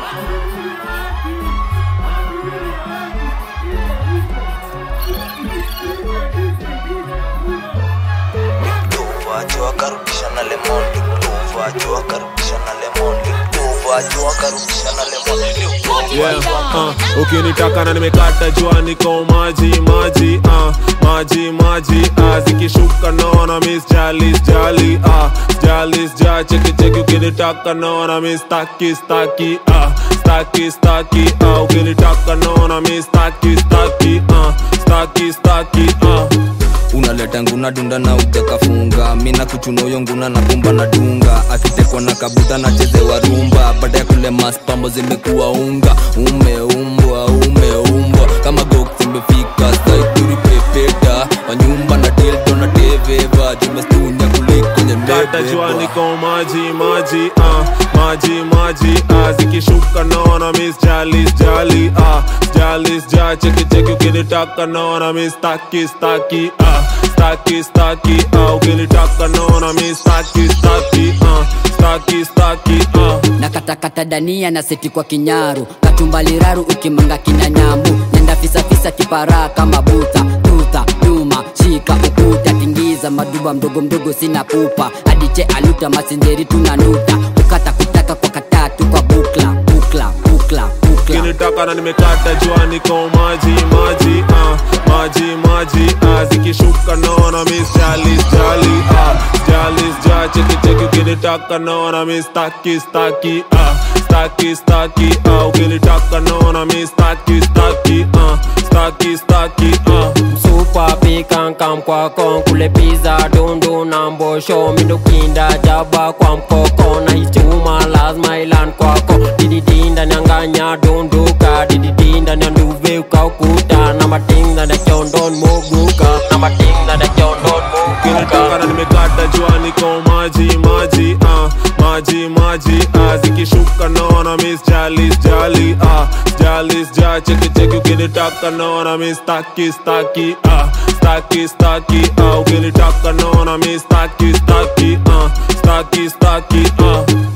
Tuvacho akarudisha na lemon Tuvacho akarudisha na lemon Tuvacho akarudisha na lemon yeah, uh, ukinitaka na nimekata jua niko maji maji uh, maji maji uh, zikishuka naona miss jali jali uh, jali ja cheki cheki ukinitaka naona miss staki staki uh, staki staki uh, ukinitaka naona miss staki staki uh, staki staki uh. unaleta nguna dunda na ujakafunga mina kuchunoyo nguna na kumba na dunga akitekwa na kabuta na chezewa rumba baada ya kule maspambo zimekuwa unga umeumbwa umeumbwa kama gok zimefika saituri pepeta wanyumba na dildo na teveva jumestunya kuliko kata jua nyembebebwa niko maji maji uh, maji maji uh, zikishuka naona miss jalis jali uh, jalis ja cheki cheki ukinitaka naona miss staki staki uh, staki staki uh, ukinitaka naona miss staki staki uh, staki staki uh. na katakata dania na seti kwa kinyaru katumbaliraru ukimanga kina nyambu nenda fisafisa kiparaa kama buta tuta nyuma shika ukuta tingiza maduba mdogo mdogo sina pupa adiche aluta masinjeri tunanuta ukata kutaka kwa katatu kwa bukla bukla bukla bukla ukinitaka na nimekata jua niko maji maji uh, maji maji uh, zikishuka naona miss jalis jali uh, jalis ja cheki cheki ukinitaka naona miss staki staki uh, staki staki uh, ukinitaka naona miss staki staki uh, staki staki uh. Super pikan kam kwa kon kule pizza dundu na mbosho mindukinda jaba kwa mkoko na hichuma lazima ilan kwako dididinda nyanganya dunduka dididinda nyanduve ukaukuta na matinda na chondon moguka na matinda na chondon ukinitaka moguka na nimekata jua niko maji maji uh, maji maji uh, zikishuka naona miss jalis jali uh, jalis ja cheki cheki ukinitaka naona miss staki staki uh, staki staki uh, ukinitaka naona miss staki staki uh, staki staki uh.